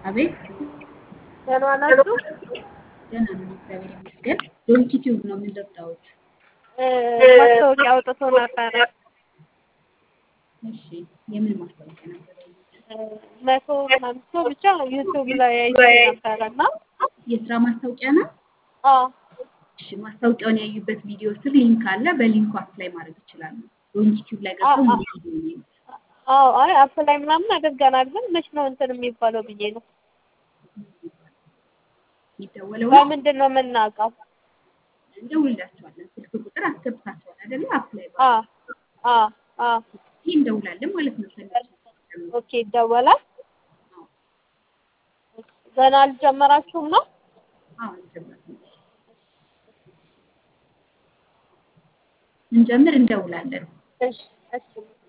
አቤት ደህና ናችሁ? ደህና ነን፣ እግዚአብሔር ይመስገን። ዶንኪ ቲዩብ ነው የምንጠጣሁት። ማስታወቂያ አውጥቶ ነበረ። እሺ፣ የምን ማስታወቂያ ነበር? መቶ ምናምን ሰው ብቻ ዩቱብ ላይ አይቼ ነበረ እና የስራ ማስታወቂያ ነው። አዎ እሺ፣ ማስታወቂያውን ያዩበት ቪዲዮ ስር ሊንክ አለ። በሊንኩ አፕላይ ማድረግ ይችላሉ። ዶንኪ ቲዩብ ላይ ገብተው ሙሉ ቪዲዮ ነው አዎ አይ አፕላይ ምናምን አድርገናል፣ ግን መች ነው እንትን የሚባለው ብዬ ነው። የሚደወለው በምንድን ነው የምናውቀው? እንደውላቸዋለን። ስልክ ቁጥር አስገብታቸዋል አይደለ? አፕላይ አ አ አ ይህ እንደውላለን ማለት ነው። ሰላም ኦኬ ይደወላል። ገና አልጀመራችሁም ነው? አዎ አልጀመርንም። እንጀምር እንደውላለን። እሺ እሺ